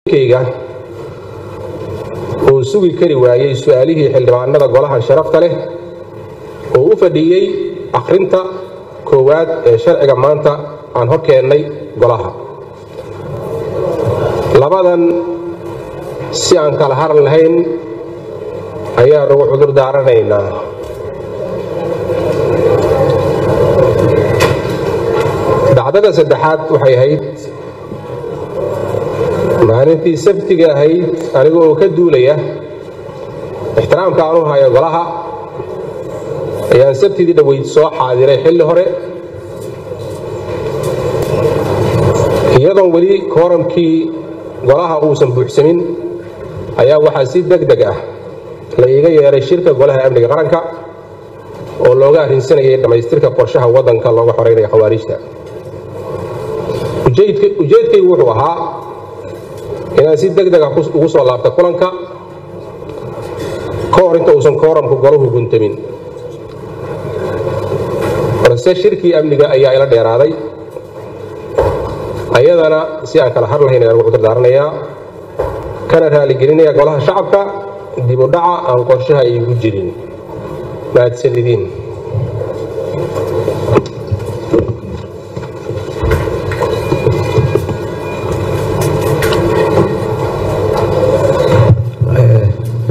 kayga uu sugi kari waayey su'aalihii xildhibaanada golaha sharafta leh oo u fadhiyey akhrinta koowaad ee sharciga maanta aan hor keennay golaha labadan si aan kala har lahayn ayaan ugu cudur daaranaynaa dacdada saddexaad waxay ahayd maalintii sabtiga ahayd aniga oo ka duulaya ixtiraamka aan u hayo golaha ayaan sabtidii dhoweyd soo xaadiray xilli hore iyadoon weli kooramkii golaha uusan buuxsamin ayaa waxaa si deg deg ah la iiga yeeray shirka golaha amniga qaranka oo looga arrinsanayay dhammaystirka qorshaha waddanka looga xoreynaya khawaarijta ujeedkaygu wuxuu ahaa inaan si deg dega ugu soo laabta kulanka ka hor inta uusan kooramku golahu guntamin balse shirkii amniga ayaa ila dheeraaday ayadana si aan kala har lahayn ayaan ugu cudur daaranayaa kana raaligelinaya golaha shacabka dib u dhaca aan qorshaha iigu jirin mahadsanidin